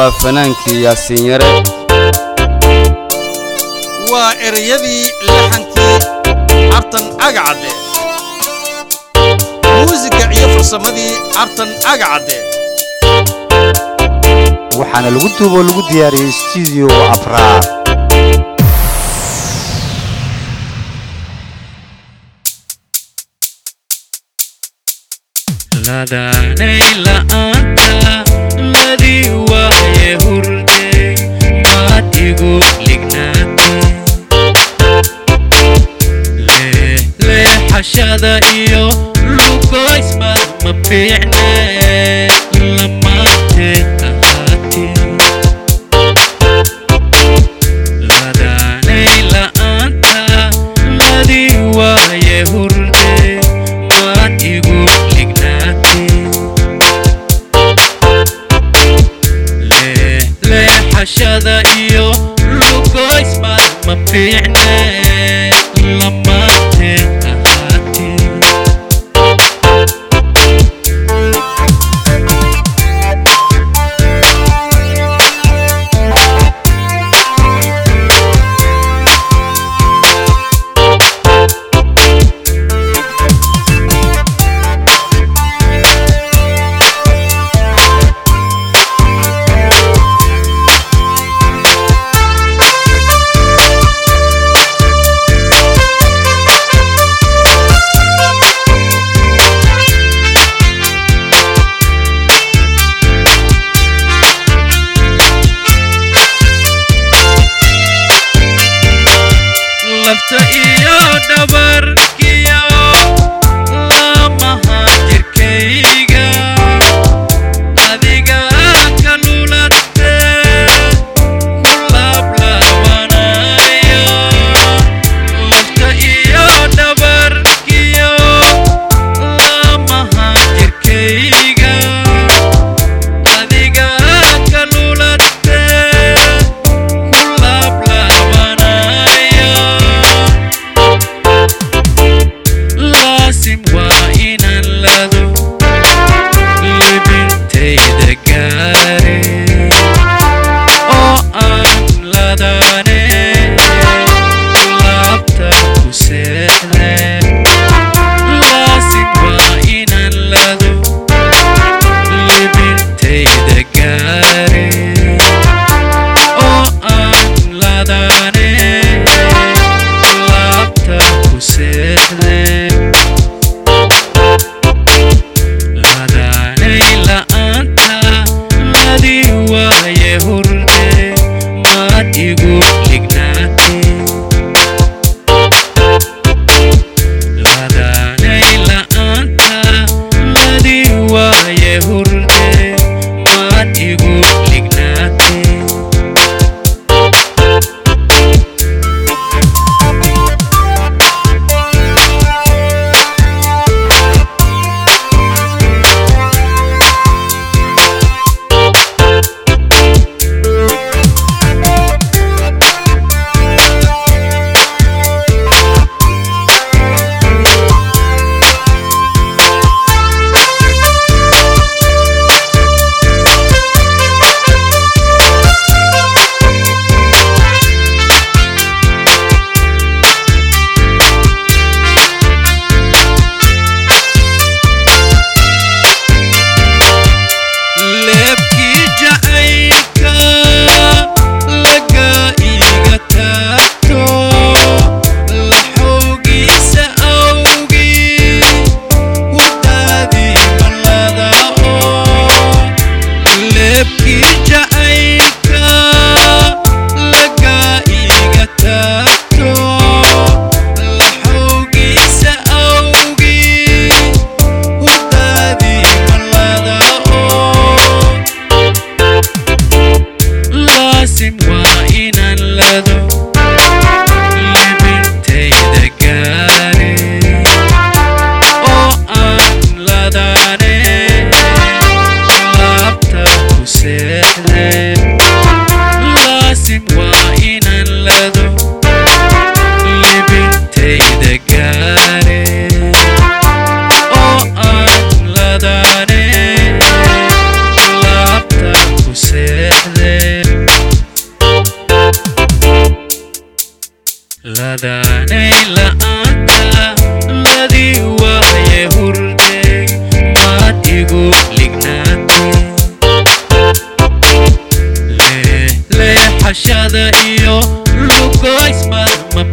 waa fanaankii yaasiin yare waa ereyadii laxankii cartan agacadde muusiga iyo farsamadii cartan agacadde waxaana lagu duuboo lagu diyaariyey stuudio afraad ladaanay la'aanta ladii waaye hurde maad igu lignaatay leexashada iyo lugoysmad ma fiicne lamaanteed ahaatee ladaanay la'aanta ladii waaye hurde maad igu lignaatay leexashada iyo lugoysmad ma fiicne lamaanteed ahaatee lafta iyo dhabarkiyo lamaha jirkayga adiga ka lulate ku laablaabanayo lafta iyo dhabarkiyo lamaha jirkayga adiga ka lulate ku laablaabanayo laasim waa inaan lado libintayda gaare oo aan ladane laabta ku seexde laasim waa inaan lado libintayda gaare oo aan ladane laabta ku seexde ladaanay la'aanta ladii waaye hurde maad igu lignaatay ladaanay la'aanta ladii waaye hurde maad igu lignaatay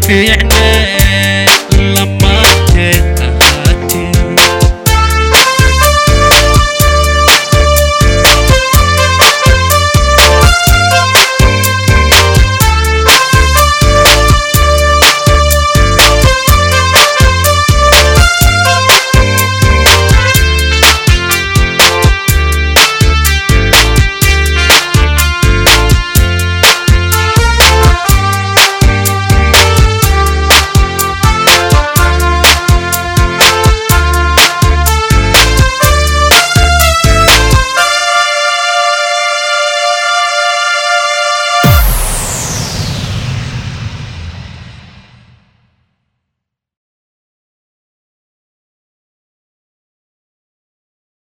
fiicnaa